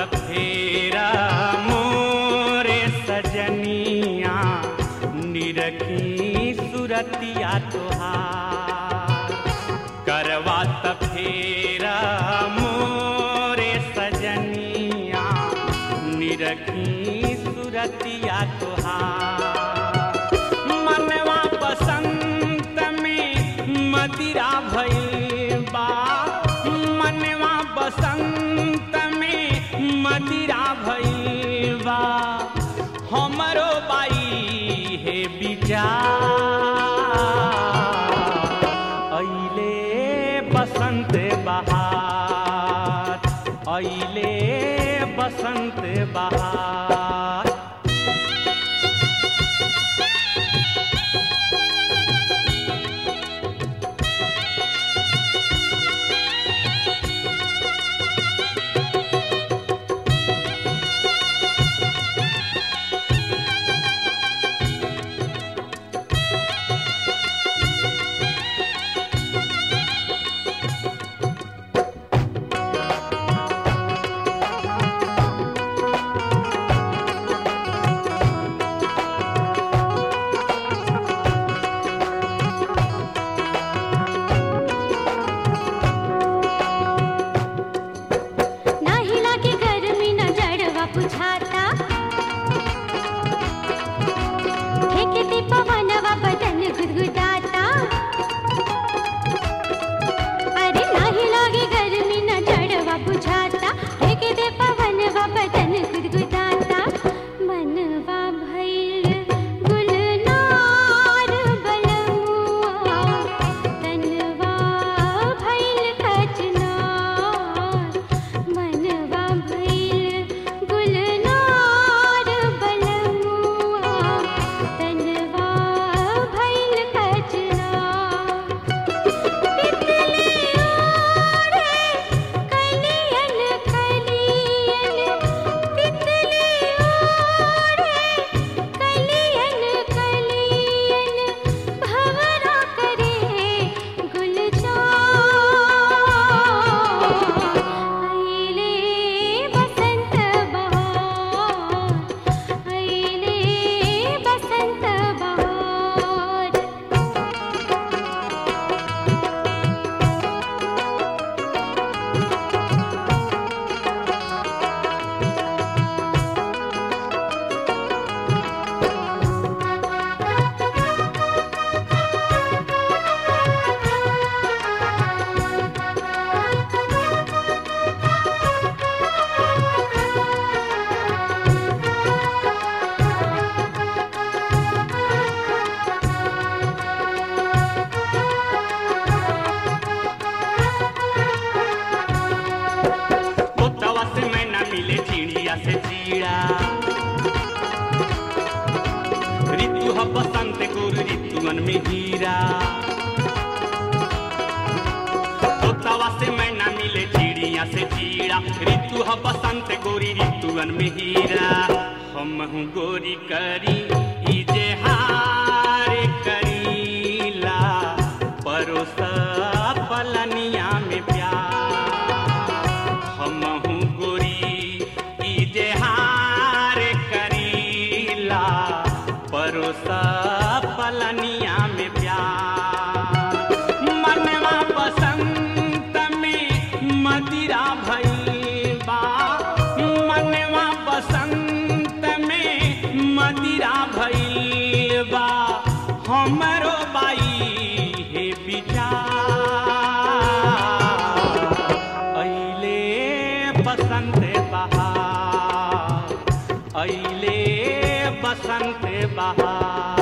फेरा मोरे सजनिया निरखी सुरतिया तोहार करवा फेरा मोरे सजनिया निरखी सुरतिया तोहार मनवा बसंत में मदिरा भइल बा मनवा बसंत में मदिरा भइल बा हमरो बाई हे विचार अइले बसंत बहार अइले बसंत बहार नाही लागे गर्मी न जड़वा बुझाता फेंकती पवनवा बदन गुदगुदाता अरे नाही लागे गर्मी न जड़वा बुझाता फेंकते पवनवा बदन गुदगुदाता मनवा भइल गुलनार बलमुआ तनवा भइल कचनार मनवा भइल गुलनार बलमुआ तनवा भइल कचनार तितली ओढ़े कलियन कलियन तितली ओढ़े कलियन कलियन भंवरा करे गुलजार अइले बसंत बहार अइले बसंत बहार तोतवा से मैना मिले चिड़िया से चीड़ा ऋतु ह बसंत गुरु ऋतुअन में हीरा तोतवा से मैना मिले चिड़िया से चीड़ा ऋतु ह बसंत गोरी ऋतुअन में हीरा हम हूँ गोरी करी ई जे हार करीला परोसा पलनिया में प्यार हमहू गोरी ई जे हार करीला परोसा पलनिया में प्यार मनवा बसंत में मदिरा भइल बा मनवा बसंत में मदिरा भइल बा हमरो बाई हे विचार अइले बसंत बहार अइले बसंत बहार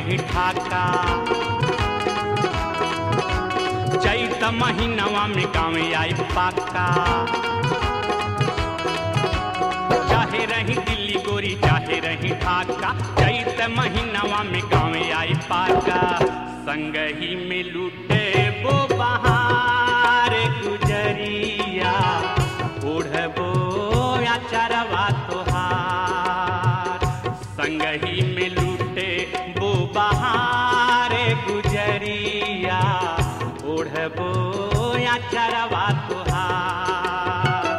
रही ठाका चैत महीनवा में गाँव आई पाका चाहे रही दिल्ली गोरी चाहे रही ढाका चैत महीनवा में गाँव आई पाका संग ही में लूटे वो बहार गुजरिया ओढ़बो या चरवा तोहार संग ही में लूटे वो बहार गुजरिया ओढ़बो या चरवा तोहार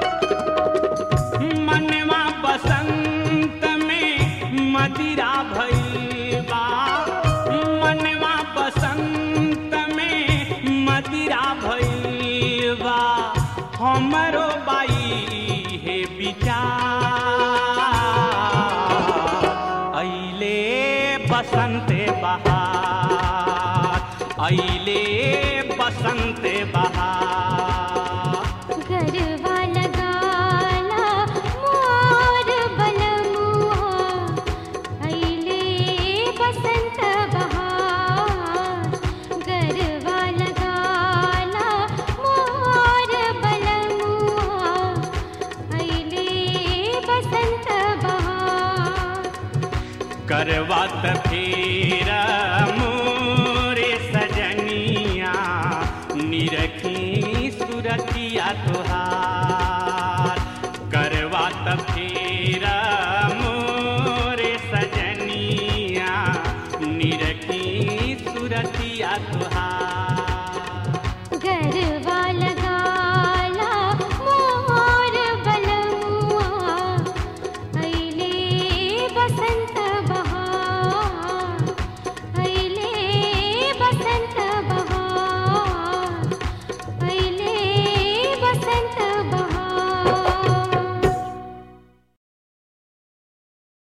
मनवा बसंत में मदिरा भैबा मनवा बसंत में मदिरा भैबा हमरो बाई हे विचार ऐले बसंते बहार ऐले बसंते बहार गरबा लगाला मोर बलमुआ अइले बसंत बहार गरबा लगाला मोर बलमुआ अइले बसंत बहार करवत फेर मुँह